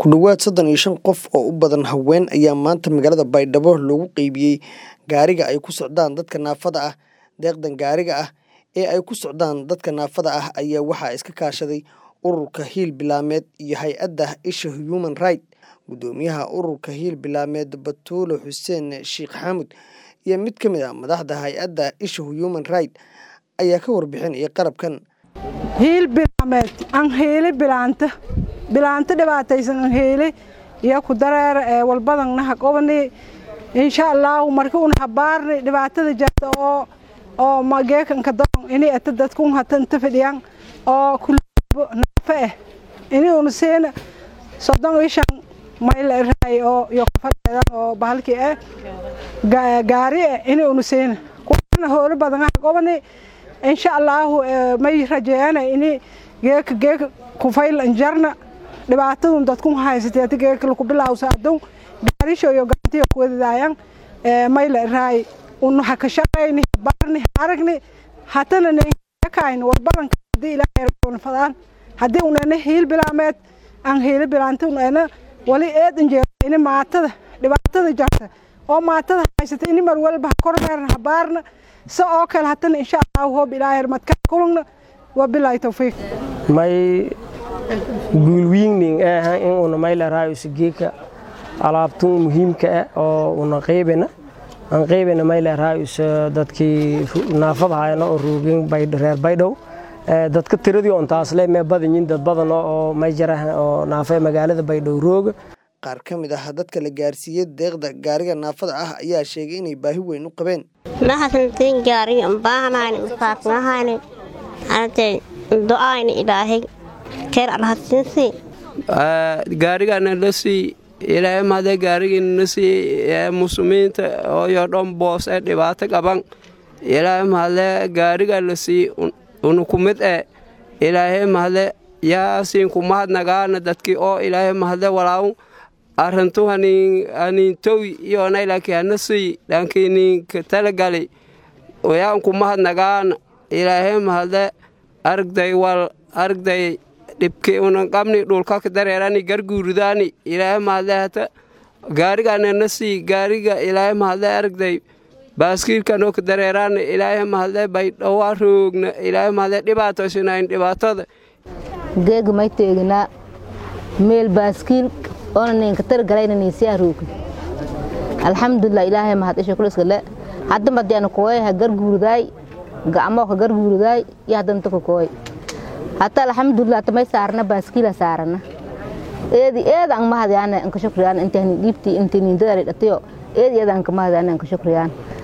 Ku dhawaad soddon iyo shan qof oo u badan haween ayaa maanta magaalada Baydhabo loogu qaybiyay gaariga ay ku socdaan dadka naafada ah. Deeqdan gaariga ah ee ay ku socdaan dadka naafada ah ayaa waxaa iska kaashaday Ururka Hiil Bilaameed iyo hay'adda Isha Human Rights. Guddoomiyaha Ururka Hiil Bilaameed Batuule Xuseen Sheikh Xamuud iyo mid ka mid ah madaxda hay'adda Isha Human Rights ayaa ka warbixinaya qalabkan. hiil bilaameed aan heeli bilaanta bilaanta dhibaataysan aan heeli iyo ku dareer ee walbadan naha qobani insha Allah markii una habaarni dhibaatada jirta oo oo mageekan ka doon inay ata dadku hatan tafadiyaan oo kulbo nafa eh inay una seen soddon iyo shan mayl raay oo iyo fadhidan oo bahalkii eh gaari eh inay una seen kuna hoolo badan ah qobani insha Allah may rajeeyana inay geeka geeka ku fayl anjarna dhibaatadun dadku haysatay geeka ku bilawsa adun gaarisho iyo gaantiyo ku wadayaan ee may la raay unu haka shaqayni barni aragni hatana ne kayn war badan hadii ilaahay rabon fadaan hadii una hiil bilaameed aan hiil bilaanta una wali eedan jeerin maatada dhibaatada jarta oo maatada haysatay in mar walba kormeerna habaarna sa oo kale hatana insha Allah hoob ilaahay madka kulna wabillahi tawfiiq may guulwiigning ah in una mayla raayo sigeeka alaabtun muhiimka ah oo una qaybina aan qaybina mayla raayo dadkii naafada hayna oo roogin reer baydhow dadka tiradii on taasle mee badanyiin dad badan oo may jarahan oo naafay magaalada baydhow rooga qaar ka mid ah dadka la gaarsiiyey deeqda gaariga naafada ah ayaa sheegay inay baahi weyn u qabeen maxasantiin gaariga baahanayn usaaqnahayn arday do-ayna ilaahay keer alhadsiinsi gaarigana la sii ilaahay mahadee gaarigina na sii muslimiinta ooyo dhan boos ee dhibaato qaban ilaahay mahadee gaariga la sii una ku mid ee ilaahay mahadee yaasiin ku mahadnagaana dadkii oo ilaahay mahadee walaawu arrintu haniintowi iyona laakiin hana sii dhankiniinka talagali yaan ku mahadnagaana ilaahay mahadee aragday wal aragday dhibki unan qabni dhulkaka dareerani garguuridaani ilaahay mahadee hata gaarigana na sii gaariga ilaahay mahadee aragday baaskiilkanoo ka dareeraana ilaahay mahadee baydhowaa roogna ilaahay mahadee dhibaatoysanayn dhibaatada geega may teeginaa meel baaskiil oona ninka targalayna niisiyaa roogin alxamdulilah ilaahay mahad isha kuliskale hadda madiana kooy ha garguuridaay gacmoo ka garguuridaay iyo haddanta ka kooy hata alxamdulilah tamay saarna baaskiila saarana eedi eeda ang mahadyaana anka shukriyaan intahni dhiibti inti nindadari dhatiyo eedi eeda anka mahadyaana anka shukriyaan